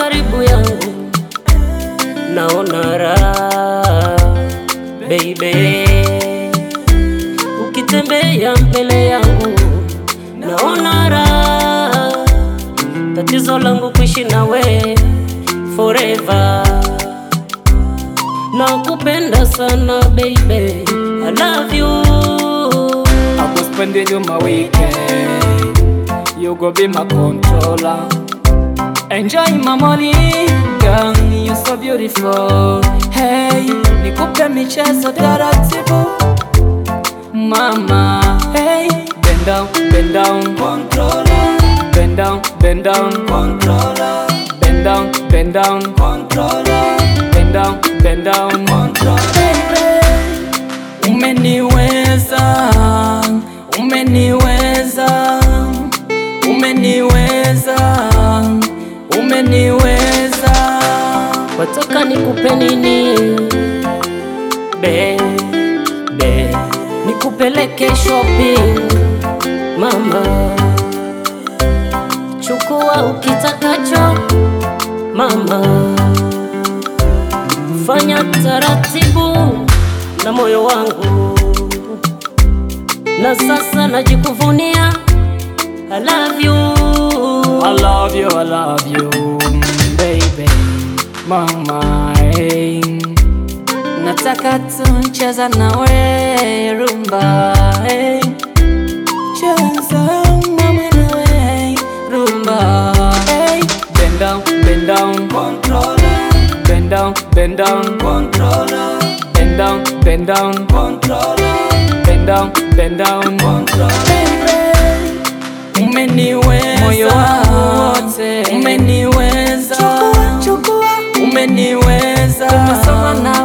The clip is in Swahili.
karibu yangu, naona raha baby, ukitembea mbele yangu, naona raha. Tatizo langu kuishi nawe forever, nakupenda sana baby, I love you. I go spending you my weekend. You go be my controller. Enjoy my money, girl, you so beautiful. Hey, nikupe michezo taratibu. Mama, hey, bend down, bend down, controller. Bend down, bend down, controller. Bend down, bend down, controller. Bend down, bend down, controller. Baby, umeniweza, umeniweza, umeniweza, umeniweza. Wataka nikupe nini? Be, be, nikupeleke shopping mama, chukua ukitakacho mama, fanya taratibu na moyo wangu, na sasa najikuvunia I love you. I love you, I love you, baby, mama. Hey. Nataka tuncheza nawe rumba, hey. Cheza mama nawe rumba, hey. Bend down, bend down, controller. Bend down, bend down, controller. Bend down, bend down, controller. Bend down, bend down, controller. Baby. Umeniweza moyo wangu wote, umeniweza umeniweza, tumesoma na